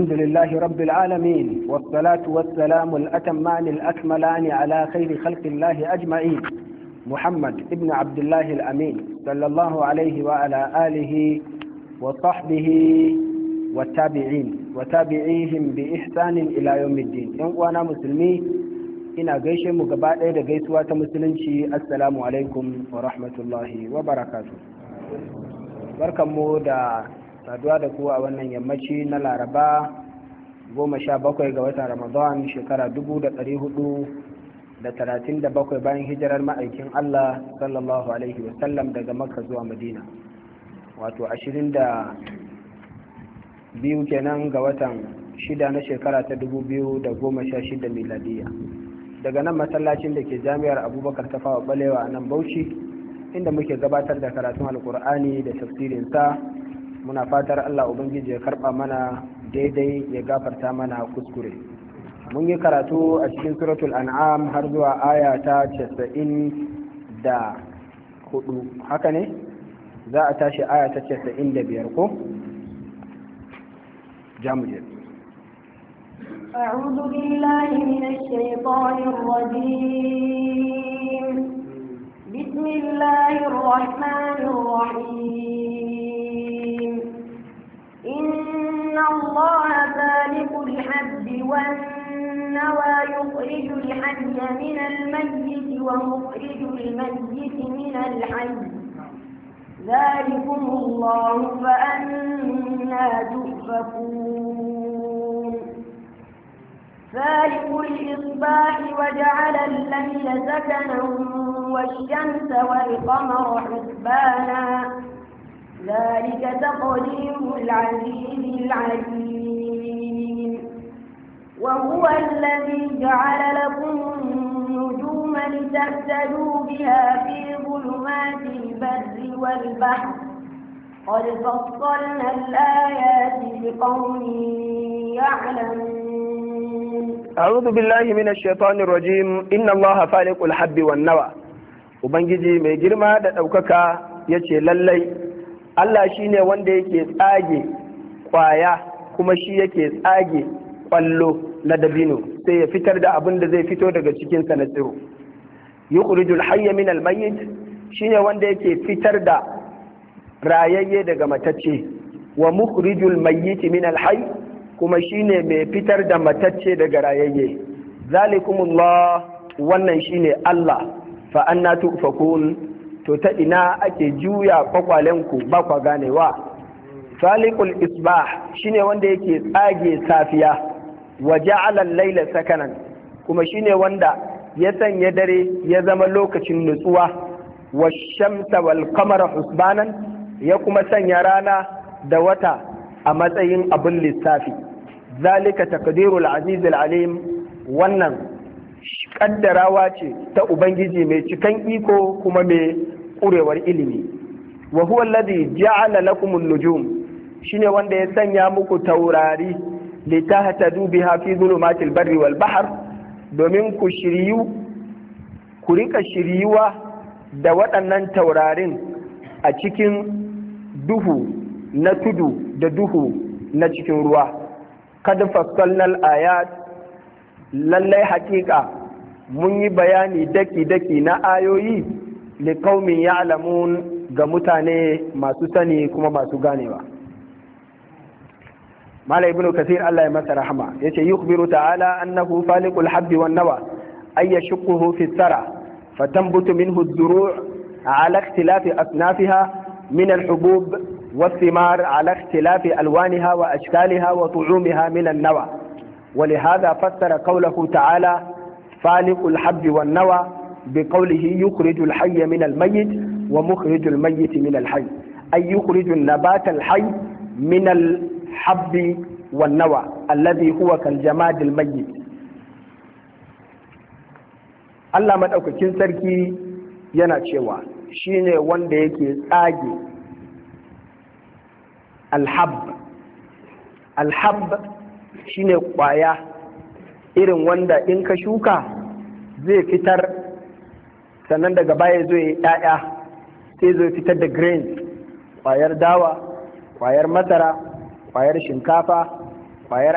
الحمد لله رب العالمين والصلاة والسلام الأتمان الأكملان على خير خلق الله أجمعين محمد ابن عبد الله الأمين صلى الله عليه وعلى آله وصحبه والتابعين وتابعيهم بإحسان إلى يوم الدين وأنا مسلمي ina gaishe mu gaba ɗaya da gaisuwa ta musulunci assalamu alaikum wa rahmatullahi wa barakatu barkanmu da saduwa da kuwa a wannan yammaci na laraba goma sha bakwai ga watan ramadan shekara dubu da ɗari hudu da talatin da bakwai bayan hijirar ma'aikin allah sallallahu alaihi wasallam daga makka zuwa madina wato ashirin da biyu kenan ga watan shida na shekara ta dubu biyu da goma sha shida miladiya daga nan masallacin da ke jami'ar abubakar ta fawa balewa a nan bauchi inda muke gabatar da karatun alkur'ani da tafsirinsa muna fatar allah ubangiji ya karba mana daidai ya gafarta mana kuskure mun yi karatu a cikin suratul an'am har zuwa aya ta casa'in da hudu haka ne za a tashi aya ta casa'in da biyar ko jamuje أعوذ بالله من الشيطان الرجيم بسم الله الرحمن الرحيم إن الله ذلك الحب والنوى يخرج الحي من الميت ومخرج الميت من الحي ذلكم الله فأنا تؤفكون فالق الإصباح وجعل الليل سكنا والشمس والقمر حسبانا ذلك تقدير العزيز العليم وهو الذي جعل لكم النجوم لتهتدوا بها في ظلمات البر والبحر قد فصلنا الآيات لقوم يعلمون أعوذ بالله من الشيطان الرجيم إن الله فالق الحب والنوى Ubangiji mai girma da ɗaukaka ya ce lallai Allah shi ne wanda yake tsage ƙwaya kuma shi yake tsage ƙwallo na dabino sai ya fitar da abin da zai fito daga cikinsa na tsiro. Yukhrijul hayya min almayyit shi ne wanda yake fitar da rayayye daga matacce wa mukhrijul mayyit min alhayy kuma shine mai fitar da matacce daga rayayye zalikumullah wannan shine Allah fa anna tufakun to ta ina ake juya kwakwalenku ba kwa ganewa falikul isbah shine wanda yake tsage safiya wa ja'ala al-laila sakanan kuma shine wanda ya sanya dare ya zama lokacin nutsuwa wa shamsa wal qamara husbanan ya kuma sanya rana da wata a matsayin abin lissafi zalika taqdirul aziz alim wannan kaddarawa ce ta ubangiji mai cikan iko kuma mai kurewar ilimi wa huwa alladhi ja'ala lakum an-nujum shine wanda ya sanya muku taurari litahtadu biha fi zulumatil barri wal bahr domin ku shiryu ku rika shiryuwa da waɗannan taurarin a cikin duhu na tudu da duhu na cikin ruwa kad fassalnal ayat lallai hakika mun yi bayani daki-daki na ayoyi liƙaumin ya'lamun ga mutane masu sani kuma masu ganewa mala ibnu kasir Allah ya masa rahama yace yukhbiru ta'ala annahu faliqul habbi wan nawa ay yashquhu fi thara fatanbutu minhu az-zuru' ala ikhtilafi asnafiha من الحبوب والثمار على اختلاف ألوانها وأشكالها وطعومها من النوى ولهذا فسر قوله تعالى فالق الحب والنوى بقوله يخرج الحي من الميت ومخرج الميت من الحي أي يخرج النبات الحي من الحب والنوى الذي هو كالجماد الميت Allah maɗaukakin sarki yana cewa shi ne wanda yake tsage alhab alhab shi ne ƙwaya irin wanda in ka shuka zai fitar sannan daga baya zo ya ‘ya'ya sai zo fitar da grains ƙwayar dawa ƙwayar masara ƙwayar shinkafa ƙwayar